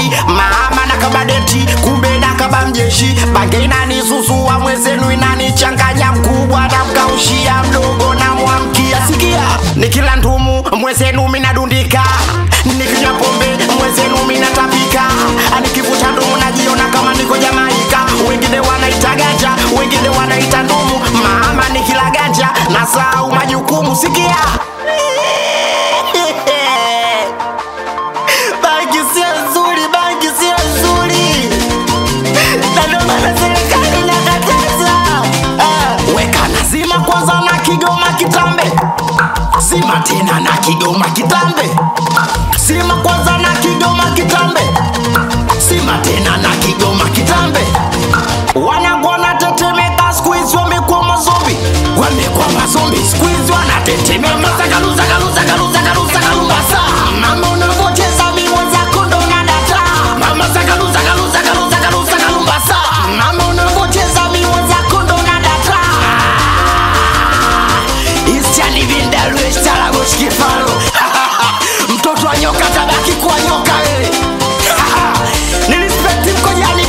kodi mama na kabadeti kumbe na kaba mjeshi bange inanisusua mwezenu inanichanganya mkubwa na mkaushia mdogo na mwamkia sikia nikila ndumu mwezenu minadundika nikinywa pombe mwezenu minatapika nikivuta ndumu najiona kama niko jamaika wengine wanaita ganja wengine wanaita ndumu mama nikila ganja na sahau majukumu sikia bangi sio nzuri bangi sio nzuri na ndio maana serikali inakataza Ah, weka nazima kwanza na kigoma kitambe zima tena na kigoma kitambe zima kwanza na kigoma kitambe zima tena na kigoma kitambe wanangu wanatetemeka skuizi wamekuwa mazombi wamekuwa mazombi skuizi wanatetemeka zagaluza galuza galuza galuza galumbasa mama unavocheza miwa zako ndo nadata mama zagaluza galuza galuza galuza galumbasa mama unavocheza miwa zako ndo nadata ischanivindelwestalagoshkifalo mtoto wa nyoka tabaki kuwa nyoka wewe nilispekti mkojani